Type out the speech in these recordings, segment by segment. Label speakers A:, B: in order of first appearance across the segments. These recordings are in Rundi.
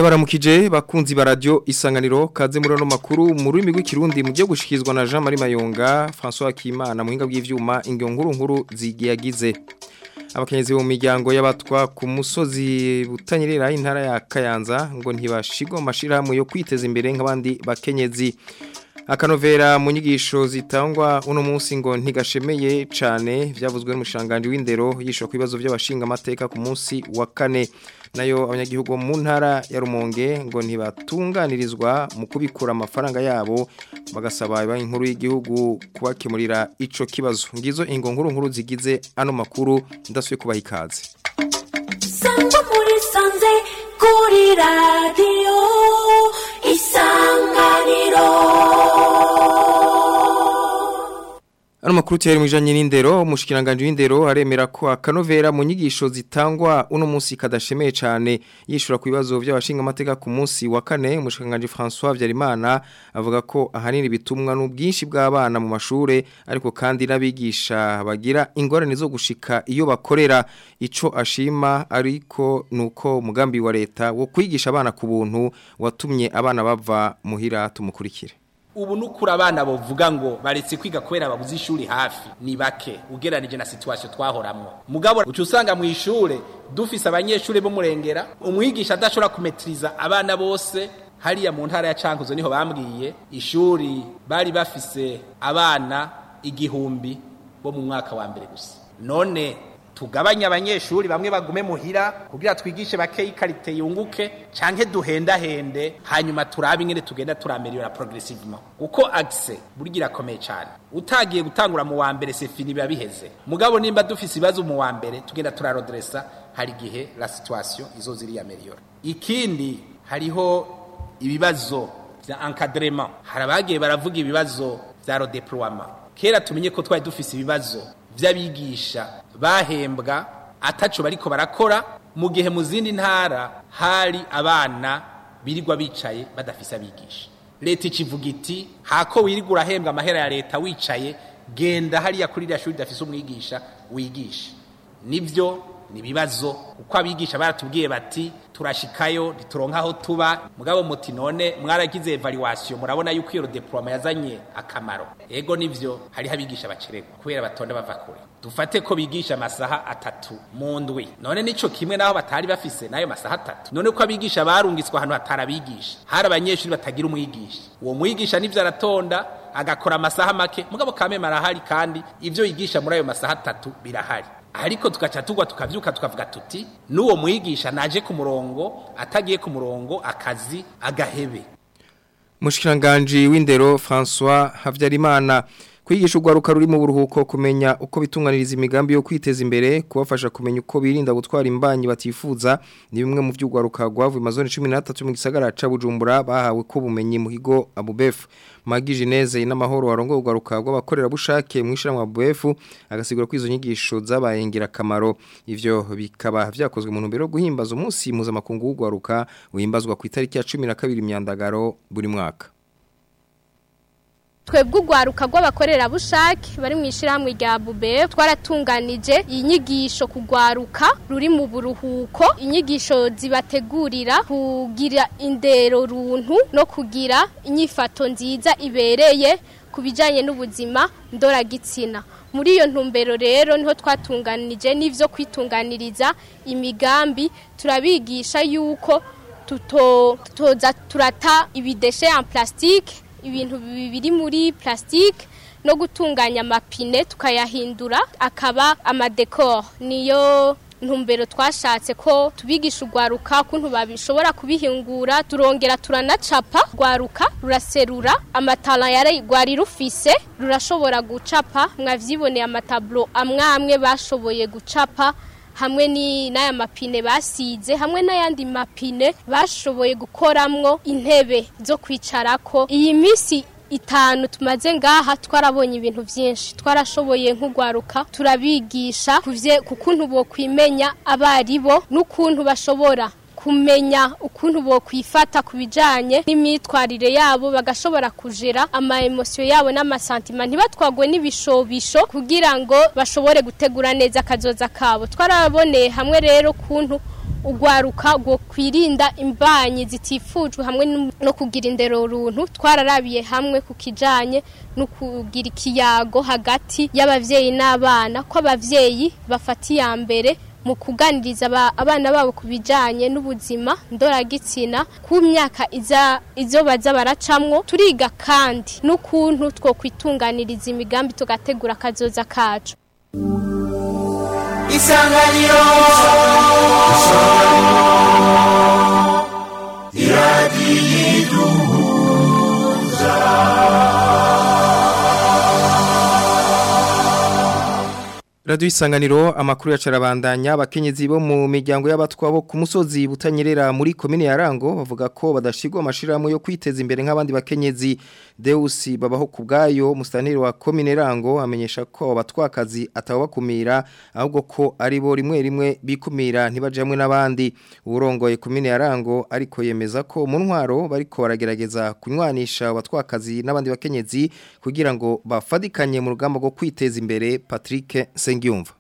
A: ndabaramukije bakunzi ba radio isanganiro kaze muri no makuru mu rurimi rw'ikirundi mu gihe gushikizwa na Jean Marie Mayonga François Kimana muhinga bw'ivyuma ingyo nkuru nkuru zigiyagize abakenyezi mu miryango y'abatwa ku musozi butanyerera intara ya Kayanza ngo ntibashigwa amashirahamwe yo kwiteza imbere nk'abandi bakenyezi akanovera mu nyigisho zitangwa uno munsi ngo ntigashemeye cyane byavuzwe n'umushanganje w'indero yishwa ku bibazo by'abashinga amateka ku munsi wa kane nayo abanyagihugu mu ntara ya Rumonge ngo ntibatunganirizwa mu kubikura amafaranga yabo bagasaba banki nkuru y'igihugu kubakemurira ico kibazo ngizo ingo nkuru nkuru zigize ano makuru ndasuye kubaha ikaze
B: Sangwa muri sanze kuri radio isanganiro
A: Ano makuru tiyari mwijanye n'indero umushikiranganje w'indero aremera ko akanovera mu nyigisho zitangwa uno munsi kadashemeye cyane yishura ku bibazo by'abashinga amateka ku munsi wa kane umushikiranganje François Vyarimana avuga ko ahanini bitumwa n'ubwinshi bw'abana mu mashure ariko kandi n'abigisha bagira ingorane zo gushika iyo bakorera ico ashima ariko nuko umugambi wa leta wo kwigisha abana ku buntu watumye abana bava muhira tumukurikire
C: ubu nukura abana bovuga ngo baretse kwiga kubera babuze ishuri hafi ni bake ugeranije na situation twahoramwo mugabo uca usanga mu ishure dufise abanyeshuri bo murengera umwigisha adashobora kumetriza abana bose hariya mu ntara ya Cankuzo niho bambwiye ishuri bari bafise abana igihumbi bo mu mwaka wa mbere gusa none tugabanya abanyeshuri bamwe bagume muhira kugira twigishe bake ikarite yunguke canke duhendahende hanyuma turabe ingene tugenda turameliora progressivement uko axe burya irakomeye cyane utagiye gutangura mu wa mbere sefini biba biheze mugabo nimba dufise ibibazo mu wa mbere tugenda turarodressa hari gihe la situation izo ziri ameliora ikindi hariho ibibazo vya encadrement hari abagiye baravuga ibibazo vya redeploiement kera tumenye ko twari dufise ibibazo vy'abigisha bahembwa ataco bariko barakora mu gihe mu zindi ntara hari abana birirwa bicaye badafise abigisha leta ikivuga iti hako wirirwa urahembwa amahera ya leta wicaye genda hariya kuri iriya shuri ridafise umwigisha wigisha nivyo ni ibibazo kuko abigisha baratubwiye bati turashikayo ntituronka aho tuba mugabo muti none mwaragize evaluation murabona yuko iyo diploma yazanye akamaro ego nivyo hariho abigisha bacererwa kubera batonda bava kure dufate ko bigisha amasaha atatu mu ndwi none nico kimwe naho batari bafise nayo masaha atatu none ko abigisha barungitswe ahantu hatarabigisha hari abanyeshuri batagira umwigisha uwo mwigisha nivyo aratonda agakora amasaha make mugabo kameme arahari kandi ivyo yigisha muri ayo masaha atatu birahari ariko tugaca tugwa tukavyuka tukavuga tuti n'uwo mwigisha naje ku murongo atagiye ku murongo akazi agahebe
A: Mushikiranganje w'indero François Havyarimana kwigisha urwaruka ruri mu buruhuko kumenya uko bitunganiriza imigambi yo kwiteza imbere kubafasha kumenya uko birinda gutwara imbanyi batifuza ni bimwe mu by'urwaruka rwavuye mazone 13 mu gisagara ca Bujumbura bahawe ko bumenyi mu higo Abubef Magi Geneze n'amahoro warongo urwaruka rw'abakorera bushake mu ishiramwa Abubef agasigura ko izo nyigisho zabaye ngira kamaro ivyo bikaba vyakozwe mu ntumbero guhimbaza umunsi mpuzamakungu w'urwaruka uhimbazwa ku itariki ya 12 imyandagaro buri mwaka
D: twebwe urwaruka rw'abakorerabushake bari mu ishyirahamwe rya bube twaratunganije inyigisho ku rwaruka ruri mu buruhuko inyigisho zibategurira kugira indero runtu no kugira inyifato nziza ibereye ku bijyanye n'ubuzima ndoragitsina muri iyo ntumbero rero niho twatunganije n'ibyo kwitunganiriza imigambi turabigisha yuko tutoza turata ibideshe ya plastique ibintu biri muri plastique no gutunganya amapine tukayahindura akaba amadekor niyo ntumbero twashatse ko tubigisha urwaruka ukuntu babishobora kubihingura turongera turanacapa rwaruka ruraserura amatara yari rwari rufise rurashobora gucapa mwavyiboneye amatablo amwe amwe bashoboye gucapa hamwe ni n'aya mapine basize hamwe n'ayandi mapine bashoboye gukoramwo intebe zo kwicarako iyi minsi itanu tumaze ngaha twarabonye ibintu byinshi twarashoboye nk'urwaruka turabigisha ku kuntu bo kwimenya abaribo n'ukuntu bashobora kumenya ukuntu bo kwifata ku bijyanye n'imyitwarire yabo bagashobora kujera ama emosiyo yabo n'amasantima ntibatwagwe n'ibishobisho kugira ngo bashobore gutegura neza akazoza kabo twaraboneye hamwe rero ukuntu ugwaruka rwo kwirinda imbanyi zitifujwe hamwe no- no kugira indero runtu twararabiye hamwe ku kijanye no kugira ikiyago hagati y'abavyeyi n'abana ko abavyeyi bafata iya mbere mu kuganiriza aba- abana babo ku bijanye n'ubuzima ndoragitsina ku myaka iza izo baza baracamwo turiga kandi n'ukuntu two kwitunganiriza imigambi tugategura akazoza kacu
E: isanganiro
A: Radio isanganiro amakuru ya carabandanya abakenyezi bo mu miryango y'abatwa bo ku musozi butanyerera muri komine ya Rango bavuga ko badashigwa amashirahamwe yo kwiteza imbere nk'abandi bakenyezi Deus babaho kubgayo mustaneri wa komine Rango amenyesha ko abatwakazi atabakumira ahubwo ko ari bo rimwe rimwe bikumira ntibajamwe n'abandi urongoye komine ya Rango ariko yemeza ko mu ntwaro bariko baragerageza kunywanisha abatwakazi n'abandi bakenyezi kugira ngo bafadikanye mu rugamba rwo kwiteza imbere Patrick Sengiyumva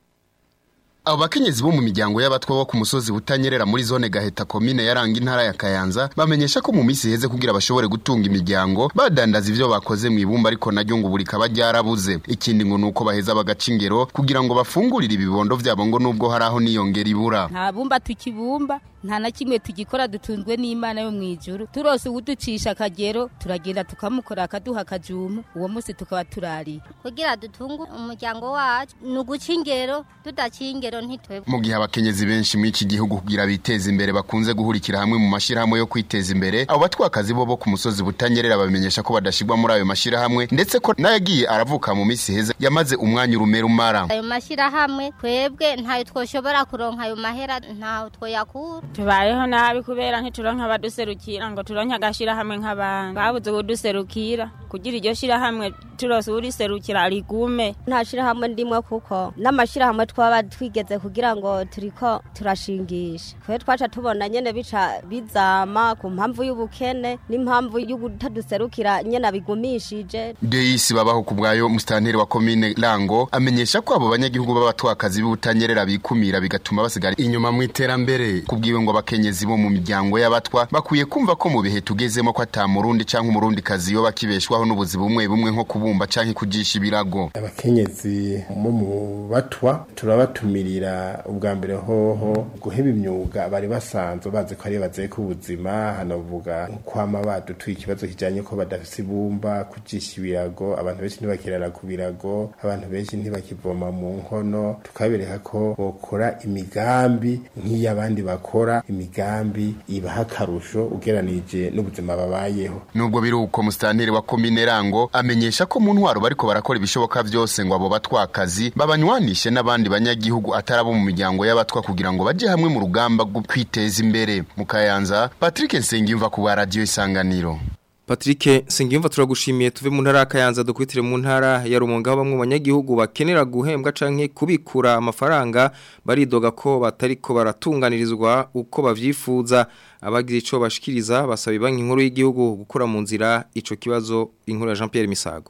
F: Abo bakenyezi bo mu miryango y'abatwa bo ku musozi butanyerera muri zone Gaheta komine yaranga intara ya Kayanza bamenyesha ko mu minsi heze kugira bashobore gutunga imiryango badandaza ivyo bakoze mu ibumba ariko naryo ngo buri kaba ryarabuze ikindi ngo nuko baheza bagaca ingero kugira ngo bafungurire ibibondo vyabo ngo nubwo hari aho niyongera ibura
G: nta bumba tukibumba nta na kimwe tugikora dutunzwe n'imana yo mu ijuru turose uwuducisha akagero turagenda tukamukora akaduha akajumu uwo munsi tukaba turariye
H: kugira dutunge umuryango wacu ni uguca ingero tudaciye ingero ntitwebwe
F: mu gihe abakenyezi benshi muri iki gihugu kugira biteze imbere bakunze guhurikira hamwe mu mashirahamwe yo kwiteza imbere abo batwakazi bo bo ku musozi butanyerera bamenyesha ko badashigwa muri ayo mashirahamwe ndetse ko n'ayagiye aravuka mu minsi heza yamaze umwanya urumera umara
H: ayo mashyirahamwe twebwe ntayo twoshobora kuronka ayo mahera ntaho twoyakura
I: tubayeho nabi kubera ntituronka abaduserukira ngo turonke agashirahamwe nk'abandi babuze ubuduserukira kugira iryo shirahamwe turose uriserukira rigume
J: nta shirahamwe ndimwe kuko n'amashirahamwe twaba twigeze kugira ngo turiko turashingisha kwe twaca tubona nyene bica bizama ku mpamvu y'ubukene n'impamvu y'ubutaduserukira nyene abigumishije
F: Deisi babaho ku bwayo mustanteri wa komine Rango amenyesha ko abo banyagihugu b'abatwakazi b'ubutanyerera bikumira bigatuma basigara inyuma mu iterambere kubwiwe ngo abakenyezi bo mu miryango y'abatwa bakwiye kumva ko mu bihe tugezemo ko ata murundi canke umurundi kazi yo bakibeshwaho n'ubuzi bumwe bumwe nko kubumba canke kujisha ibirago
K: abakenyezi bo mu batwa turabatumirira ubwa mbere hoho guheba imyuga bari basanzwe bazi ko ari baze ku buzima hanavuga kwama badutuye ikibazo kijanye ko badafise ibumba kujisha ibirago abantu benshi ntibakirara ku birago abantu benshi ntibakivoma mu nkono tukabereka ko bokora imigambi nk'iy'abandi bakora imigambi ibaha akarusho ugeranije n'ubuzima babayeho
F: nubwo biri uko mustanteri wa komine Rango amenyesha ko mu ntwaro bariko barakora ibishoboka vyose ngo abo batwakazi babanywanishe n'abandi banyagihugu atarabo mu miryango y'abatwa kugira ngo baje hamwe mu rugamba rwo kwiteza imbere mu Kayanza Patrick Nsengimva ku bwa radio isanganiro
A: Patrick Sengiyumva turagushimiye tuve mu ntara ya Kayanza dukwitire mu ntara ya Rumonge aho bamwe mu banyagihugu bakenera guhembwa canke kubikura amafaranga baridoga ko batariko baratunganirizwa uko bavyifuza abagize ico bashikiriza basaba banki nkuru y'igihugu gukura mu nzira ico kibazo inkuru ya Jean Pierre Misago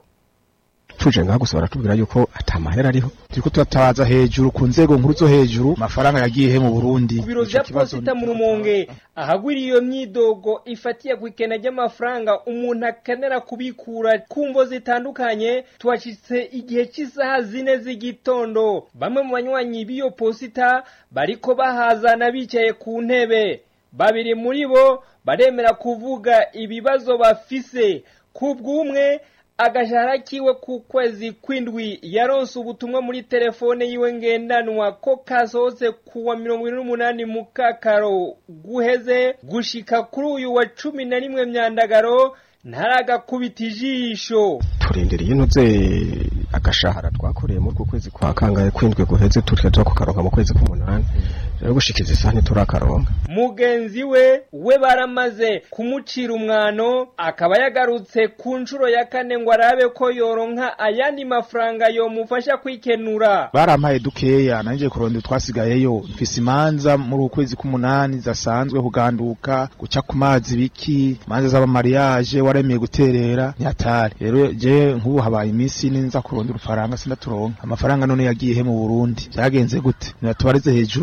L: tuje ngaho gusa baratubwira yuko atamahera ariho turiko turatabaza hejuru ku nzego nkuru zo hejuru amafaranga yagiye he mu Burundi
M: ku biro vya posita mu rumonge ahagwiriye iyo myidogo ifatiye ku ikena ry'amafaranga umuntu akenera kubikura ku mvo zitandukanye tuhashitse igihe cy'isaha zine z'igitondo bamwe mu banywanyi b'iyo posita bariko bahazana bicaye ku ntebe babiri muri bo baremera kuvuga ibibazo bafise ku bw'umwe agashahara kiwe ku kwezi kw'indwi yaronse ubutumwa muri telefone yiwe ngendanwa ko kasohotse kuwa mirongo ine n'umunani mu kakaro guheze gushika kuri uyu wa cumi na rimwe myandagaro ntaragakubita ijisho
L: turindiriye inoze agashahara twakoreye muri ku kwezi kwa kangahe kwindwi guheze turya kukaronka mu kwezi k'umunani rero gushikiza isaha ntiturakaronka
M: mugenzi we we baramaze kumucira umwano akaba yagarutse ku nshuro ya kane ngo arabe ko yoronka ayandi mafaranga yomufasha kwikenura
L: barampaye dukeya nanjye kurondera twasigayeyo mfise imanza muri ukwezi k'umunani zasanzwe kuganduka guca ku mazi biki imanza z'abamariyaje waremeye guterera ntihatari rero je nk'ubu habaye iminsi ine nza kurondera urufaranga sindaturonka amafaranga none yagiye he mu Burundi byagenze gute nibatubarize hejuru ku nzego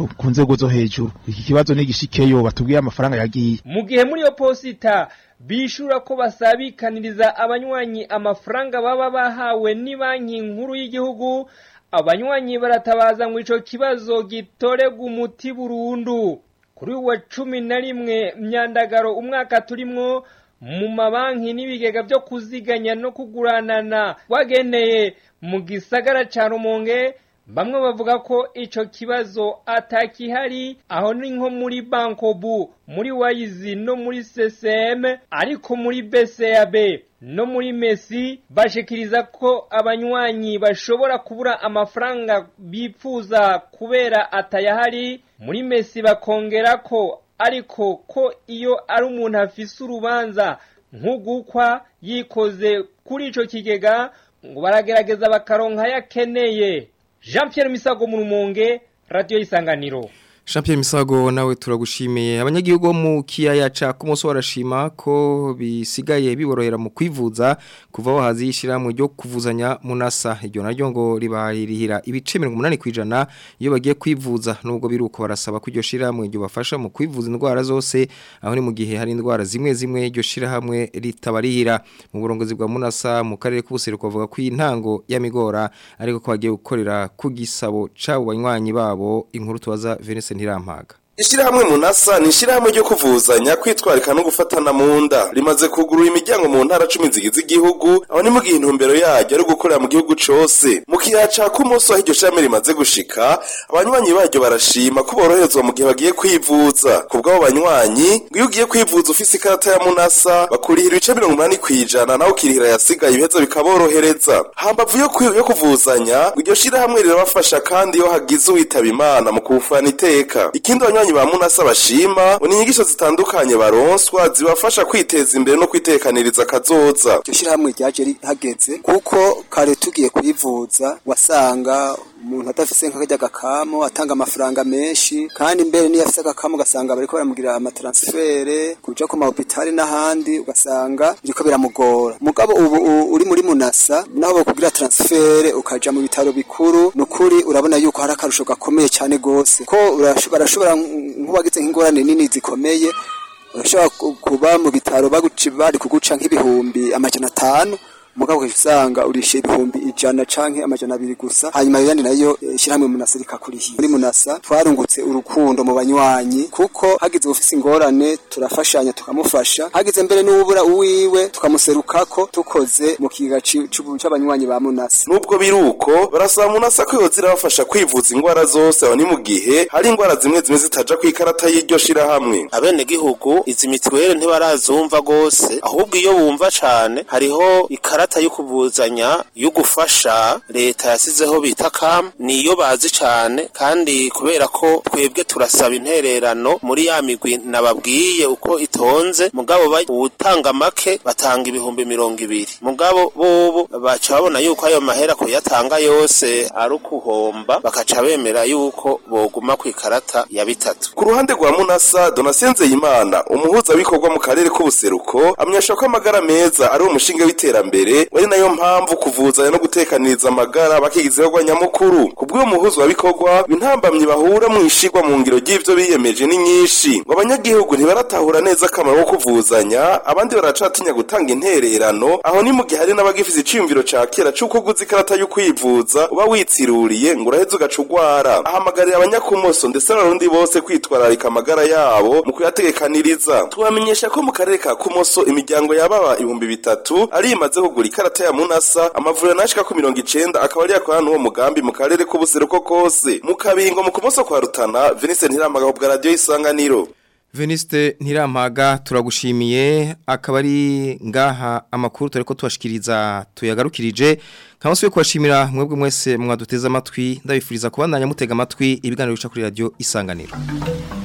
L: nzego zo hejuru iki kibazo nigishikeyo batubwiye amafaranga yagiye
M: mu gihe muri iyo posita bishura ko basabikaniriza abanywanyi amafaranga baba bahawe ni banki nkuru y'igihugu abanywanyi baratabaza ngo ico kibazo gitorerwa umuti burundu kuri uwa cumi na rimwe myandagaro umwaka turimwo mu mabanki n'ibigega byo kuziganya no kuguranana wageneye mu gisagara ca rumonge bamwe bavuga ko ico kibazo atakihari aho ni nko muri bankobu muri wayizi no muri ccm ariko muri bcab no muri mesi bashikiriza ko abanywanyi bashobora kubura amafaranga bipfuza kubera atayahari muri mesi bakongera ko ariko ko iyo ari umuntu afise urubanza nk'ugukwa yikoze kuri ico kigega ngo baragerageza bakaronka yakeneye jean Pierre misago mu rumonge radiyo y'isanganiro
A: Jean Pierre Misago nawe turagushimiye abanyagihugu bo mu kiyaya ca kumunsi warashima ko bisigaye biborohera mu kwivuza kuva aho hazi yishiramwe ryo kuvuzanya munasa iryo naryo ngo ribarihira ibice 80 kwijana iyo bagiye kwivuza nubwo biruko barasaba ko iryo shiramwe ryo bafasha mu kwivuza indwara zose aho ni mu gihe hari indwara zimwe zimwe iryo shiramwe ritabarihira mu burongozi bwa munasa mu karere k'ubuseruko bavuga ko intango yamigora ariko ko bagiye gukorera ku gisabo cabo banywanyi babo inkuru tubaza Venise ntirampaga
E: Ishirahamwe munasa ni ishirahamwe ryo kuvuzanya kwitwarika no gufatana mu nda rimaze kugurura imiryango mu ntara 10 zigize igihugu aho ni mu gihe intumbero yaryo ari gukorera mu gihugu cose mu kiyaca ku munsi aho iryo shame rimaze gushika abanywanyi baryo barashima ko boroherezwa mu gihe bagiye kwivuza ku bw'abo banywanyi ngo iyo ugiye kwivuza ufise ikarata ya munasa bakurihira ibice 80 kwijana naho kirihira yasigaye ibiheza bikaborohereza hambavu yo kwi- yo kuvuzanya ngo iryo shirahamwe rirabafasha kandi iyo hagize uwitaba imana mu kufana iteka ikindi abanywanyi ba munasa bashima ngo ni inyigisho zitandukanye baronswa zibafasha kwiteza imbere no kwitekaniriza kazoza
N: iryo shyirahamwe ryaje rihageze kuko kare tugiye kwivuza wasanga umuntu adafise nk'akajya agakamo atanga amafaranga menshi kandi mbere niyo afise agakamo ugasanga bariko baramugira amataransifere kuja ku mahopitali n'ahandi ugasanga biriko biramugora mugabo ubu u- uri muri munasa naho bokugira transfere ukaja mu bitaro bikuru nukuri urabona yuko hari akarusho gakomeye cyane gose ko urash- barashobora nk'ubagize nk'ingorane nini zikomeye urashobora ku- kuba mu bitaro baguci bari kuguca nk'ibihumbi amajana atanu mugabo ukajya usanga urishe ibihumbi ijana canke amajana abiri gusa hanyuma yandi nayo eh, ishyirahamwe munasa rikakurihiye muri munasa twarungutse urukundo mu banywanyi kuko hagize ufise ingorane turafashanya tukamufasha hagize mbere n'ubura uwiwe tukamuserukako tukoze mu kiga ci- c'ubu- c'abanywanyi ba munasa
E: nubwo biruko barasaba munasa ko yoza irabafasha kwivuza ingwara zose aho ni mu gihe hari ingwara zimwe zimwe zitaja ku ikarata y'iryo shirahamwe
O: abenegihugu izi mituweli ntibarazumva gose ahubwo iyo bumva cane hariho ikarata yo kuvuzanya yo gufasha leta yasizeho bita kam niyo bazi cane kandi kubera ko twebwe turasaba intererano muri ya migwi nababwiye uko itonze mugabo ba- uwutanga make batanga ibihumbi mirongo ibiri mugabo bobo baca babona yuko ayo mahera kuyatanga yose ari ukuhomba bakaca bemera yuko boguma ku ikarata ya bitatu
E: ku ruhande rwa munasa donatien nzeyimana umuhuzabikorwa mu karere k'ubuseruko amenyesha ko amagara meza ari umushinga w'iterambere wari nayo mpamvu kuvuzanya no gutekaniriza amagara bakigize ibikorwa nyamukuru ku bw'uwo muhuzabikorwa intambamyi bahura mu ishigwa mu ngiro ry'ivyo biyemeje ni nyinshi ngo abanyagihugu ntibaratahura neza akamaro ko kuvuzanya abandi baracatinya gutanga intererano aho ni mu gihe hari n'abagifise iciyumviro ca kera c'uko uguze ikarata yo kwivuza uba witsiruriye ngo uraheze ugaca ugwara ahamagarira abanyakumoso ndetse n'abarundi bose kwitwararika amagara yabo mu kuyategekaniriza tubamenyesha ko mu karere ka kumoso imiryango yababa ibihumbi bitatu ari imaze kugura ikarata ya munasa amavuriro nashika ku mirongo icenda akaba ari yakorana n'uwo mugambi mu karere k'ubuseruko kose mu kabingo mu kumoso kwa rutana venise ntiramagaho bwa radiyo isanganiro
A: Veniste ntirampaga turagushimiye akaba ari ngaha amakuru turi ko tubashikiriza tuyagarukirije nkaba nsubiye kubashimira mwebwe mwese mwaduteze amatwi ndabifuriza kubandanya mutega amatwi ibiganiro bica kuri radio isanganiro